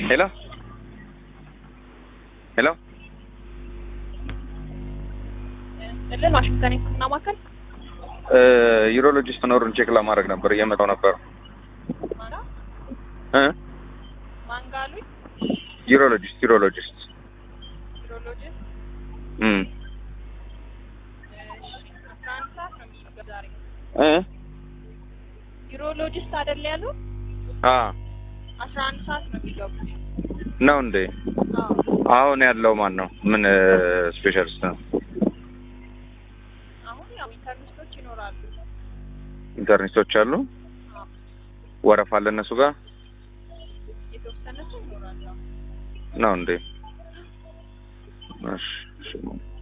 ሄሎ ሄሎ እልን ዋሽንግተን የህክምና ማዕከል ዩሮሎጂስት መኖሩን ቼክ ለማድረግ ነበር እየመጣው ነበር ማና እ ማንጋሉኝ ዩሮሎጂስት ዩሮሎጂስት ዩሮሎጂስት እም አስራ አንድ ሰዓት ነው የሚገባው ዛሬ እ ዩሮሎጂስት አይደል ያሉ አ አስራ አንድ ሰዓት ነው የሚገቡት ነው እንዴ አዎ አሁን ያለው ማን ነው ምን ስፔሻሊስት ነው አሁን ያው ኢንተርኔቶች ይኖራሉ ኢንተርኔቶች አሉ አዎ ወረፋ አለ እነሱ ጋር የተወሰነ ሰው ይኖራሉ ነው እንዴ እሺ እሺ